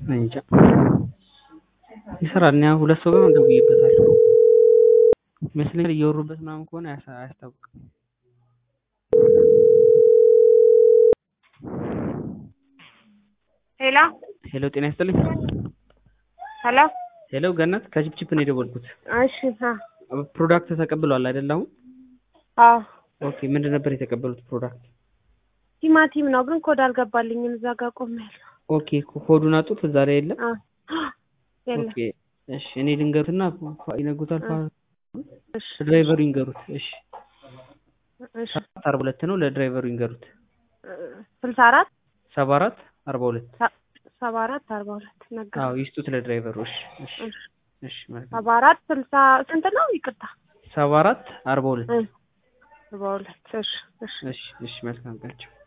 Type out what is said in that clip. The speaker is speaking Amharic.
እንጃ ይሰራል። እኔ ሁለት ሰው ጋር ደውዬበታለሁ ይመስለኛል። እያወሩበት ምናምን ከሆነ አያሳ- አያስታውቅም። ሄሎ ሄሎ ጤና ይስጥልኝ። ሄሎ ሄሎ ገነት ከቺፕቺፕ ነው የደወልኩት። እሺ አ ፕሮዳክት ተቀብለዋል አይደል? አሁን አዎ ኦኬ። ምንድን ነበር የተቀበሉት ፕሮዳክት? ቲማቲም ነው ግን ኮድ አልገባልኝም። እዛ ጋር ቆሜያለሁ። ኦኬ ኮዱን አጡት እዛ ላይ የለም። አ የለም ኦኬ እሺ። እኔ ልንገሩትና ፋ- ይነግሩታል። ፋ- እሺ ለድራይቨሩ ይንገሩት። እሺ እሺ ሰባት አርባ ሁለት ነው። ለድራይቨሩ ይንገሩት። ስልሳ አራት ሰባ አራት አርባ ሁለት ሰባ አራት አርባ ሁለት ነገር አዎ ይስጡት ለድራይቨሩ። እሺ እሺ እሺ መልካም። ሰባ አራት ስልሳ ስንት ነው? ይቅርታ ሰባ አራት አርባ ሁለት እ ሰባ ሁለት እሺ እሺ እሺ እሺ መልካም ቀን።